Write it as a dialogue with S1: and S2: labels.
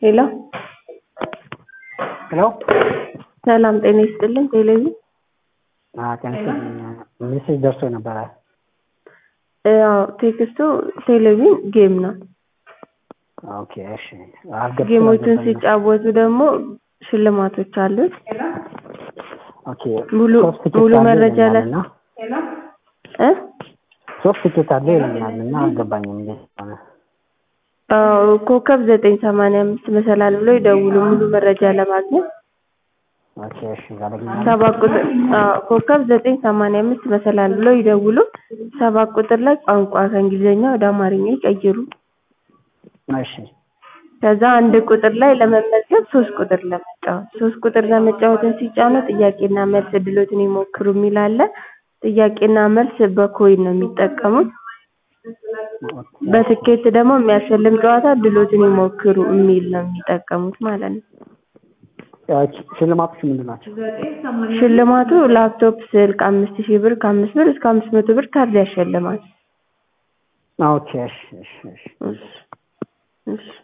S1: ሄሎ
S2: ሄሎ
S1: ሰላም ጤና ይስጥልን። ቴሌቪዥን
S2: ጤና ሜሴጅ ደርሶ ነበረ።
S1: ያው ቴክስቱ ቴሌቪዥን ጌም ነው።
S2: ኦኬ እሺ። አልገባኝም።
S1: ጌሞቹን ሲጫወቱ ደግሞ ሽልማቶች አሉት።
S2: ኦኬ
S1: ሙሉ
S2: ሶስት ትኬት
S1: ሙሉ
S2: አለ
S1: መረጃ ላይ
S2: ይለኛል እና
S1: እ
S2: ሶስት ትኬት አለ ይለኛል እና አልገባኝም እንዴት ሆነ።
S1: አዎ ኮከብ ዘጠኝ ሰማንያ አምስት መሰላል ብሎ ይደውሉ ሙሉ መረጃ ለማግኘት
S2: ኦኬ እሺ ያለኛል
S1: ሰባት ቁጥር አዎ ኮከብ ዘጠኝ ሰማንያ አምስት መሰላል ብሎ ይደውሉ ሰባት ቁጥር ላይ ቋንቋ ከእንግሊዝኛ ወደ አማርኛ ይቀይሩ
S2: እሺ
S1: ከዛ አንድ ቁጥር ላይ ለመመዝገብ ሶስት ቁጥር ለመጫወት ሶስት ቁጥር ለመጫወትን ሲጫኑ ጥያቄና መልስ እድሎትን ይሞክሩ የሚል አለ ጥያቄና መልስ በኮይን ነው የሚጠቀሙት በትኬት ደግሞ የሚያሸልም ጨዋታ እድሎትን ይሞክሩ የሚል ነው የሚጠቀሙት ማለት ነው
S2: ኦኬ ሽልማቶች ምንድን ናቸው?
S1: ሽልማቱ ላፕቶፕ ስልክ አምስት ሺህ ብር ከአምስት ብር እስከ አምስት መቶ ብር ካርድ ያሸልማል
S2: ኦኬ እሺ እሺ እሺ
S1: እሺ እሺ